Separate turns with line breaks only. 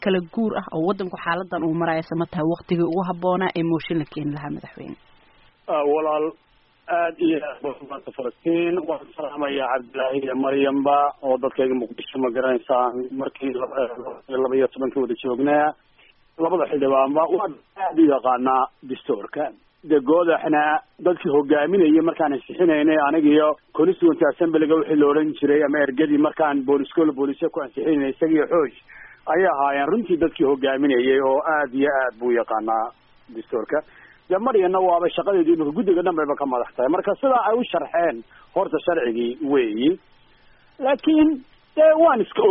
kala guur ah oo wadanku xaaladan uu maraysa ma tahay waktigii ugu habboonaa ee mooshin la keeni lahaa madaxweyne
walaal aad iyo aad maanta falastiin waan salaamaya cabdillaahi iyo maryamba oo dadkayga muqdisho ma garanaysaan markii laba iyo tobankii wada joognaa labada xildhibaanba waan aad u yaqaanaa dastuurka de goodaxna dadkii hogaaminayay markaan ansixinaynay anigiyo constituent assemblyga wixii la odhan jiray ama ergadii markaan booliskoola booliska ku ansixinaynay isagiyo xooj ayay ahaayeen runtii dadkii hogaaminayay oo aad iyo aad buu yaqaanaa dastuurka de maryana waaba shaqadeedii imika guddiga dhan bayba ka madax tahay marka sidaa ay u sharxeen horta sharcigii weeyi laakiin dee waan iska